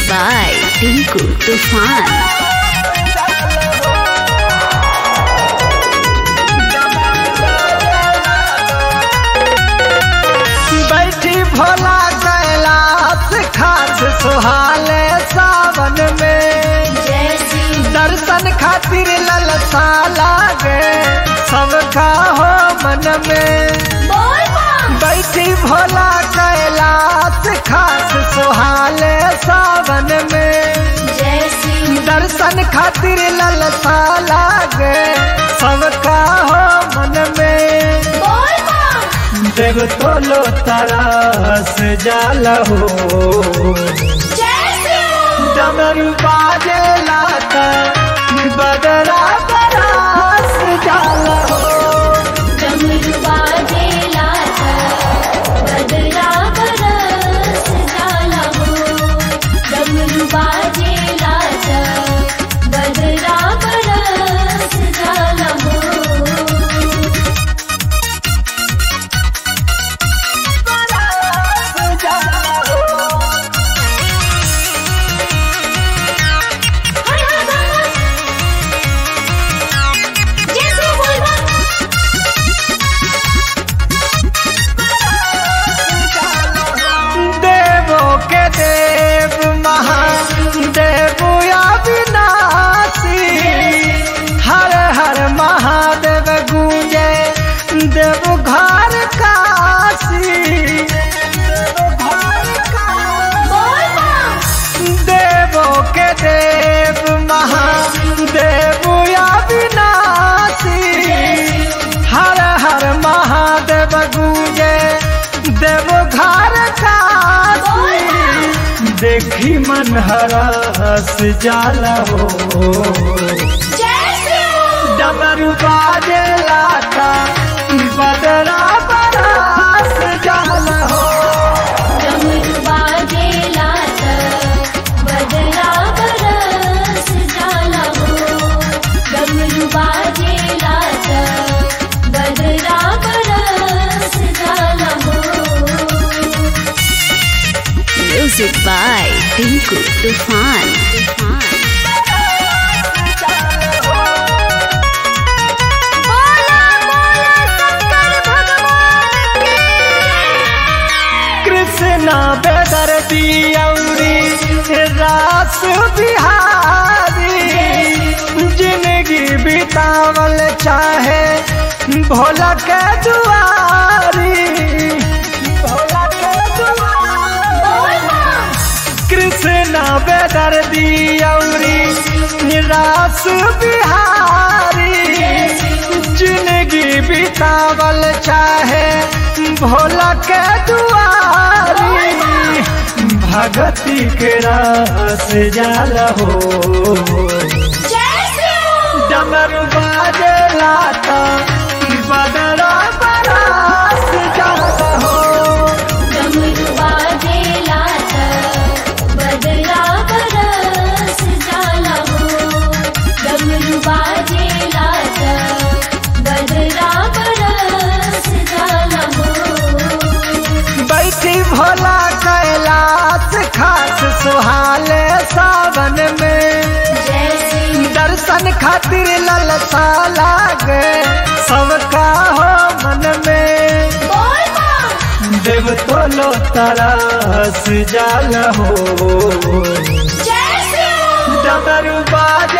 by Tinku Tufan. बैठी भोला कैलाश खास सुहाले सावन में दर्शन खातिर ललसा लागे सबका हो मन में बैठी भोला कैलाश खास सुहाले सावन में दर्शन खातिर ललसा लागे सबका हो मन में देव तोलो तरस जाल हो डमरू बाजे लाता बदरा बरास जाल हो बदरा बरस जाला हो बरास जाल हो देवों के देव महादेव अविनाशी हर हर महादेव गूंजे देव घर काशी देवों के देव महादेव अविनाशी हर हर महादेव गूंजे देव घर काशी देखी मन हरस जाला हो डमरू बाजे लाता बदरा बरास जाला हो बदरा बरस जाला हो Music by Tinku Tufan. Krishna बेदर दियौरी रास बिहारी जिंदगी बितावल चाहे भोला के दुआरी भोला के दुआरी कृष्णा बेदर दियौरी रास बिहारी जिंदगी बितावल चाहे भोला के दुआरी भगती के रास जाला हो डमरू बाजे लाता बदरा बरास जाला हो बदरा बरस जाला हो डमरू बाजे लाता बदरा बरस जाला हो बैठी भोला कैलाश खास सुहाले सावन में दर्शन खातिर ललसा लागे सबका हो मन में देव तोलो तरस जाल हो डमरू बाज